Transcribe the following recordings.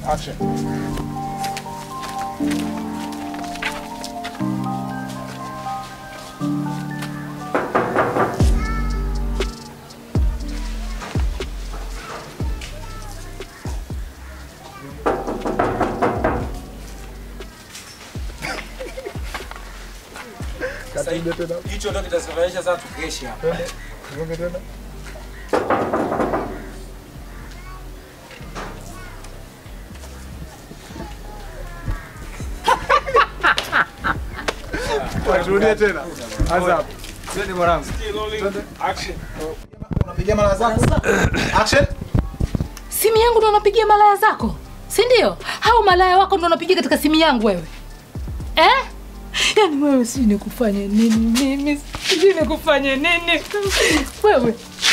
Action. Sasa hicho ndio kitasababisha sasa tukeshe hapa. Gonge tena. Turudie tena. Anza hapo. Twende mwanangu. Action. Unapigia mara zako. Action. Simu yangu ndo unapigia malaya zako, si ndio? Au malaya wako ndo unapigia katika simu yangu wewe eh? Yaani wewe sijui nikufanye nini mimi, sijui nikufanye nini wewe.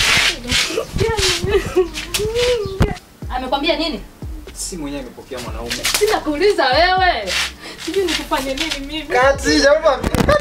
Amekwambia nini? Si mwenyewe amepokea mwanaume. Sina kuuliza wewe, sijui nikufanye nini mimi. Kati jamaa.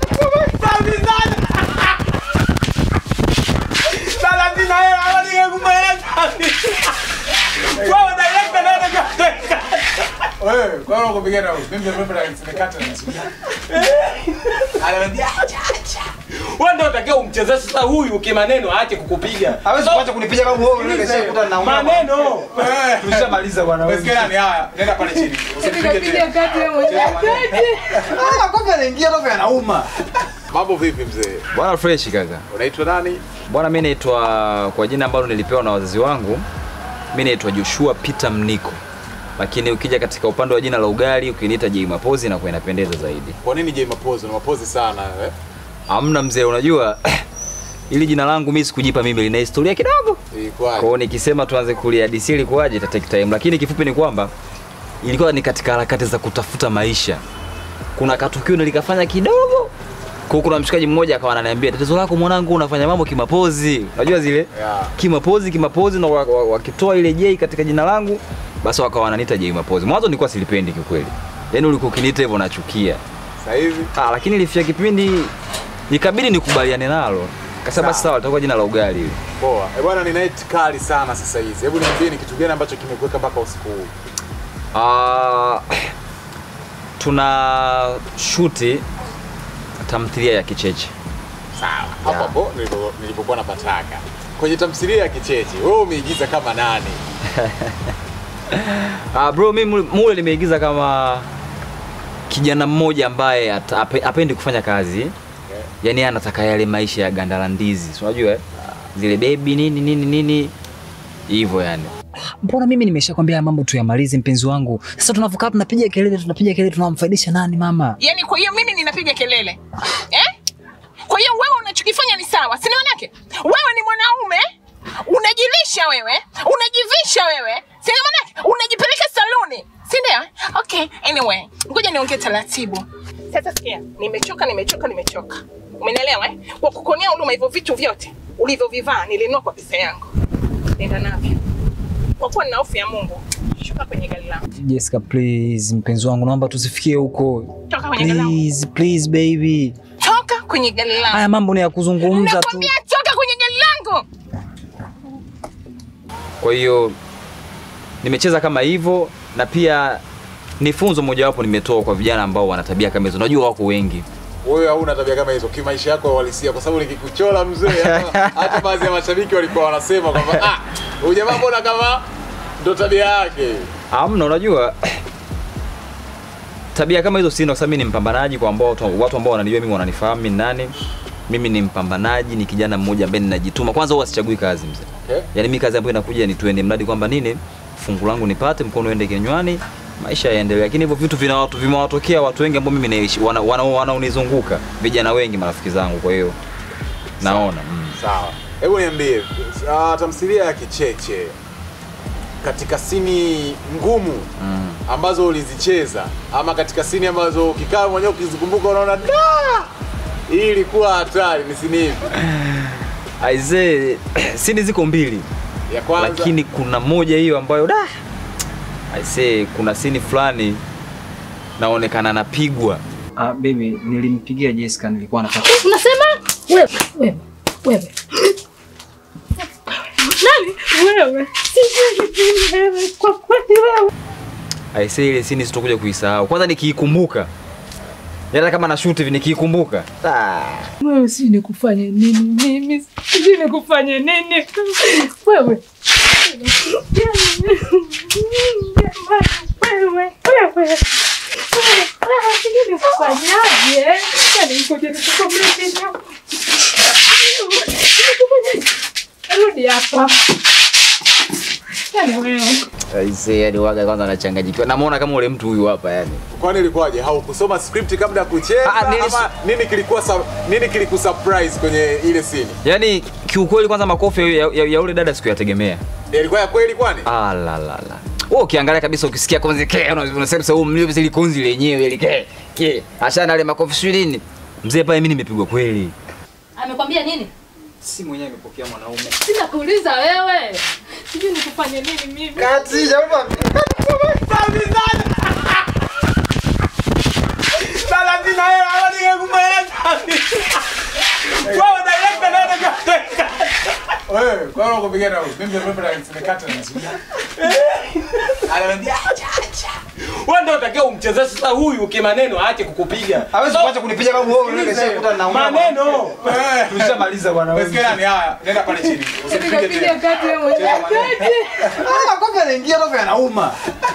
Wewe, kwa nini unakupigia na huyu? Mimi ndio na nimekata na simu. Ananiambia acha acha. Wewe ndio unatakiwa umchezeshe sasa huyu kimaneno aache kukupiga. Hawezi kuacha kunipiga kama wewe unaweza kukuta na Maneno. Wewe. Tushamaliza bwana wewe. Umesikia nani haya? Nenda pale chini. Usipige Nikapiga tena. kati wewe mwenyewe. Ah, kofi anaingia kofi anauma. Mambo vipi mzee? Bwana fresh kaka. Unaitwa nani? Bwana mimi naitwa kwa jina ambalo nilipewa na wazazi wangu. Mimi naitwa Joshua Peter Mniko. Lakini ukija katika upande wa jina la ugali ukiniita J Mapozi na kwa inapendeza zaidi. Kwa nini J Mapozi? Una mapozi sana eh? Hamna mzee, unajua ili jina langu mimi sikujipa mimi lina historia kidogo. Kwa Ilikuwaje? hiyo nikisema tuanze kulihadisia ilikuwaje ita take time, lakini kifupi ni kwamba ilikuwa ni katika harakati za kutafuta maisha. Kuna katukio nilikafanya kidogo kwa kuna mshikaji mmoja akawa ananiambia tatizo lako mwanangu, unafanya mambo kimapozi. Unajua zile Yeah. kimapozi kimapozi, na wa- wa- wakitoa ile J katika jina langu, basi wakawa wananiita J Mapozi. Mwanzo nilikuwa silipendi kiukweli, yaani ulikuwa ukiniita hivyo nachukia. Sasa hivi Ah, lakini ilifika kipindi ikabidi nikubaliane nalo. Kasema basi sawa, litakuwa jina la ugali hili. poa. Eh bwana, ni night kali sana sasa hizi. Hebu niambie ni kitu gani ambacho kimekuweka mpaka usiku huu? Ah, tuna shuti tamthilia ya kicheche. Sawa. Hapo hapo nilipo- nilipokuwa napataka. Kwenye tamthilia ya Kicheche, wewe umeigiza kama nani? Ah, bro, mimi mule- mule nimeigiza kama kijana mmoja ambaye ata- ape- apendi kufanya kazi yaani yeye anataka yale maisha ya ganda la ndizi, si unajua eh? zile bebi nini nini nini hivyo yani. Mbona mimi nimeshakwambia haya mambo tuyamalize, mpenzi wangu. Sasa tunavyokaa tunapiga kelele, tunapiga kelele, tunamfaidisha nani mama? Yaani kwa hiyo mimi ninapiga kelele eh? Kwa hiyo wewe unachokifanya ni sawa, si manake wewe ni mwanaume unajilisha wewe, unajivisha wewe, si manake unajipeleka saluni, si ndio? Okay, anyway, ngoja niongee taratibu. Sasa sikia, nimechoka, nimechoka, nimechoka. Umenielewa eh? Kwa kukonea huduma hivyo vitu vyote ulivyovivaa nilinunua kwa pesa yangu, nenda navyo. Kwa kuwa nina hofu ya Mungu, shuka kwenye gari langu, Jessica, please, mpenzi wangu, naomba tusifikie huko. toka kwenye gari langu, Please, please baby. toka kwenye gari langu. Haya mambo ni ya kuzungumza tu. Nakwambia toka kwenye gari langu. Kwa hiyo nimecheza kama hivyo, na pia ni funzo mojawapo nimetoa kwa vijana ambao wana tabia kama hizo. Najua wako wengi Wewe hauna tabia kama hizo kimaisha yako ya uhalisia, kwa sababu nikikuchola mzee, hata- hata baadhi ya mashabiki walikuwa wanasema kwamba ah, huyu jamaa mbona kama ndo tabia yake. Amna, unajua tabia kama hizo sina, kwa sababu mimi ni mpambanaji. Kwa ambao watu, watu ambao wananijua mimi wananifahamu mimi ni nani. Mimi ni mpambanaji, ni kijana mmoja ambaye ninajituma. Kwanza huwa sichagui kazi mzee, Okay? yaani mimi kazi ambayo inakuja ni tuende, mradi kwamba nini, fungu langu nipate, mkono uende kinywani, maisha yaendelee. Lakini hivyo vitu vina watu vimewatokea watu wengi ambao mimi naishi wana, wana, wanaonizunguka vijana wengi, marafiki zangu. Kwa hiyo naona mm. Sawa. Hebu niambie, uh, tamthilia ya Kicheche katika sini ngumu Mm. ambazo ulizicheza ama katika sini ambazo ukikaa mwenyewe ukizikumbuka unaona da hii ilikuwa hatari, ni sini ipi? Aisee, sini ziko mbili Ya kwanza lakini kuna moja hiyo ambayo da aisee, kuna sini fulani naonekana napigwa. Ah, baby, nilimpigia Jessica nilikuwa nataka. Unasema wewe wewe wewe nani wewe? Sijui wewe kwa kweli wewe. aisee ile scene sitokuja kuisahau. Kwanza nikiikumbuka. Hata kama na shoot hivi nikiikumbuka. Ah. Wewe si nikufanye nini mimi? Si nikufanye nini? Wewe. Wewe, wewe. Sijui nikufanyaje. Yaani ngoja nikukomeshe. Rudi hapa. Yaani wewe. Aisee yani waga kwanza anachanganyikiwa. Namuona kama ule mtu huyu hapa yani. Kwani ilikuwaje? Haukusoma script kabla ya kucheza Ah, nilis- ama nini kilikuwa su- nini kilikusurprise kwenye ile scene? Yaani kiukweli kwanza makofi ya, ya, ya ule dada sikuyategemea. Ilikuwa ya kweli kwani? Ah la la la. Wewe ukiangalia kabisa ukisikia konzi ke unasema sasa huyu mlio ile konzi lenyewe ile ke. Ke. Ashana ile makofi sio nini? Mzee pale mimi nimepigwa kweli. Amekwambia nini? Si mwenyewe amepokea mwanaume. Sina kuuliza wewe. Sijui nikufanye nini mimi. Kati jamaa. Wewe, kwa nini unakupigia na mimi ndio reference nimekata na sija. Ananiambia Wewe ndio utakiwa umchezee sasa huyu kimaneno aache kukupiga. Hawezi kuacha kunipiga babu wewe unaweza keshakuta nauma. Maneno. Tushamaliza bwana wewe. Wewe ni haya, nenda pale chini. Usipige Piga tena. kati wewe mwenyewe. Kati. Ah, kofi anaingia kofi anauma.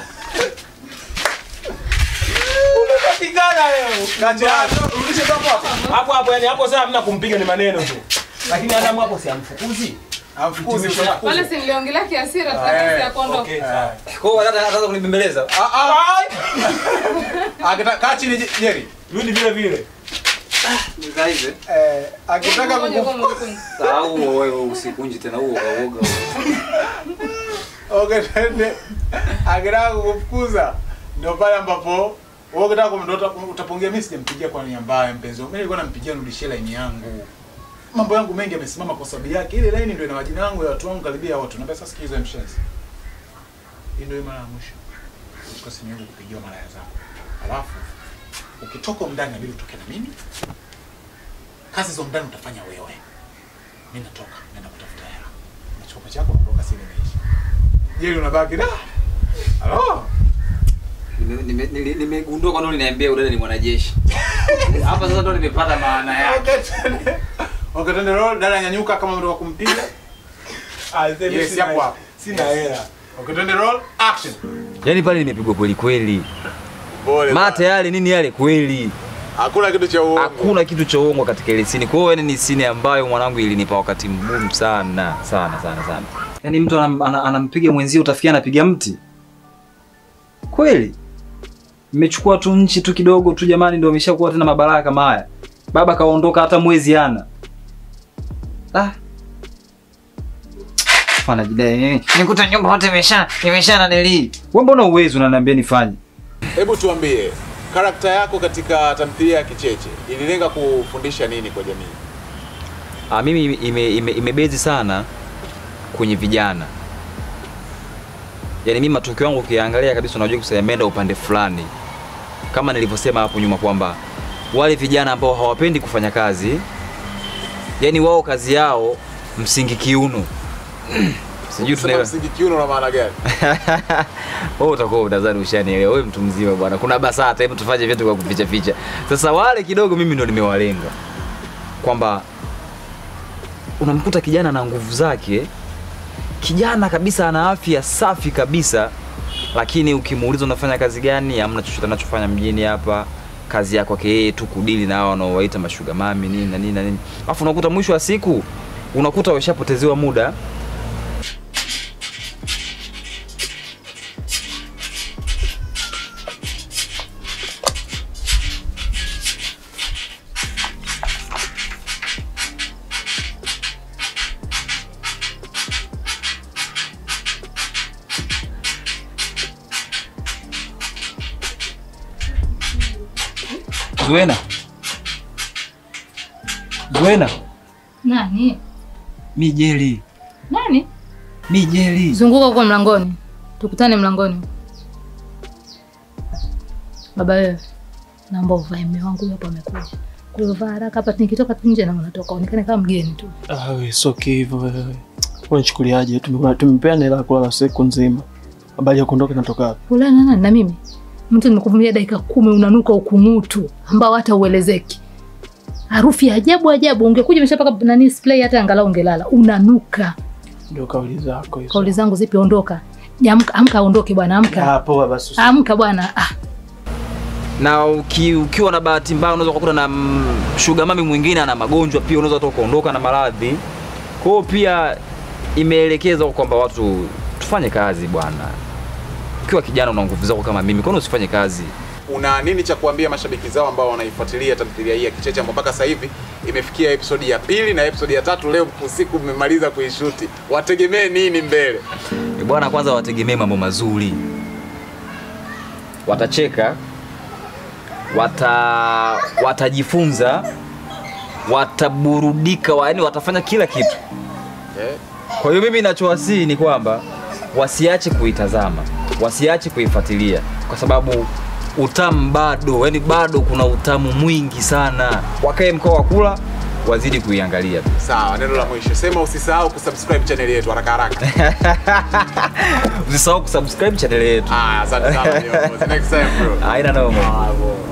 Pigana leo. Kaja, rudishe hapo hapo. Hapo hapo yani hapo sasa hamna kumpiga ni maneno tu. Lakini Adamu hapo si amfukuzi. Amfukuze kwa Wale si niliongelea kiasira tutakasi ya kuondoka. Okay, sawa. Kwa hiyo dada anaanza kunibembeleza. Ah ah. Akita kaa chini Je- Jerry. Rudi vile vile. Nikaize. Eh, akitaka Ngoja kuku kwa mkunzi. Sahau wewe usikunji tena huo uoga. Okay, twende. Akitaka kukufukuza ndio pale ambapo wewe ukitaka kumdota utapongia mimi sijampigia kwa nia mbaya mpenzi wangu. Mimi nilikuwa nampigia nirudishie line yangu. Mambo yangu mengi yamesimama kwa sababu yake. Ile line ndio ina majina yangu ya watu wangu karibia watu. Naomba sasa sikiza mshenzi. Hii ndio mara ya mwisho. Uchukue simu yangu kupigiwa mara ya zako. Alafu ukitoka ndani inabidi utoke na mimi. Kazi za ndani utafanya wewe. Mimi natoka, naenda kutafuta hela. Nachukua chako naondoka sisi imeisha. Jeli unabaki da. Halo. Nimegundua kwa nini uliniambia udada ni mwanajeshi. Hapa sasa ndo nimepata maana yake. Okay, twende. Okay, twende roll. Dada nyanyuka kama mtu wa kumpiga. Ah, sasa Yes, sina- hapo hapo. Sina hela. Okay, twende roll. Action. Yaani pale nimepigwa kweli kweli. Pole. Mate yale nini yale kweli. Hakuna kitu cha uongo. Hakuna kitu cha uongo katika ile sini. Kwa hiyo yani ni sini ambayo mwanangu ilinipa wakati mgumu sana sana sana sana. Yaani mtu anam, ana- anampiga mwenzio utafikia anapiga mti. Kweli? Mmechukua tu nchi tu kidogo tu jamani ndio ameshakuwa tena mabaraka kama haya. Baba kaondoka hata mwezi ana. Ah. Fana jidai nini? Nikuta nyumba yote imesha imesha na nili. Wewe mbona uwezi unaniambia nifanye? Hebu tuambie, karakta yako katika tamthilia ya Kicheche ililenga kufundisha nini kwa jamii? Ah, mimi ime, ime, imebezi sana kwenye vijana. Yaani mimi matukio yangu ukiangalia kabisa unajua kusema yameenda upande fulani. Kama nilivyosema hapo nyuma kwamba wale vijana ambao hawapendi kufanya kazi, yaani wao kazi yao msingi kiuno. Sijui Sema tunaelewa. msingi kiuno na maana gani? Wewe utakuwa unadhani ushanielewa. Wewe mtu mzima bwana. Kuna BASATA, hebu tufanye vitu kwa kuficha ficha. Sasa wale kidogo mimi ndo nimewalenga. Kwamba unamkuta kijana na nguvu zake, kijana kabisa ana afya safi kabisa, lakini ukimuuliza unafanya kazi gani, hamna chochote anachofanya mjini hapa. Kazi yake kwake yeye tu kudili na hao wanaowaita mashuga mami nini na nini na nini. Alafu unakuta mwisho wa siku unakuta washapotezewa muda Zuena. Zuena, Nani? mi jeli. Nani? Mi jeli. Zunguka huko mlangoni. Tukutane mlangoni. Baba wewe. Naomba uvae mume wangu huyo hapa amekuja. Kwa hiyo vaa haraka hapa nikitoka tu nje na unatoka onekane kama mgeni tu. Ah, we, sio hivyo wewe. Unachukuliaje? Tumekula tumepeana hela ya kulala siku nzima. Habari ya kuondoka inatoka wapi? Ulala na nani na mimi? Mtu nimekuvumilia dakika kumi unanuka ukung'utu ambao hata uelezeki. Harufu ya ajabu ajabu, ungekuja umeshapaka nani spray hata angalau ungelala. Unanuka. Ndio kauli zako hizo. Kauli zangu zipi? Ondoka. Amka, amka, ondoke bwana, amka. Ah, poa basi. usi- Amka bwana. Ah, na uki, ukiwa na bahati mbaya unaweza kukuta na mm, sugar mami mwingine ana magonjwa pia, unaweza hata ukaondoka na maradhi. Kwa hiyo pia imeelekezwa kwamba watu tufanye kazi bwana. Ukiwa kijana una nguvu zako kama mimi, kwa nini usifanye kazi? una nini cha kuambia mashabiki zao ambao wanaifuatilia tamthilia hii ya Kicheche ambao mpaka sasa hivi imefikia episodi ya pili na episodi ya tatu leo usiku mmemaliza kuishuti, wategemee nini mbele? E bwana, kwanza wategemee mambo mazuri, watacheka, wata watajifunza, wataburudika, wa- yaani watafanya kila kitu. Eh, Kwa hiyo mimi ninachowasihi ni kwamba wasiache kuitazama, wasiache kuifuatilia kwa sababu utamu bado, yani bado kuna utamu mwingi sana. Wakae mkoa wa kula, wazidi kuiangalia tu. Sawa, neno la mwisho sema, usisahau kusubscribe channel yetu haraka haraka. Usisahau kusubscribe channel yetu. Ah, asante sana viongozi. Next time bro. Haina noma.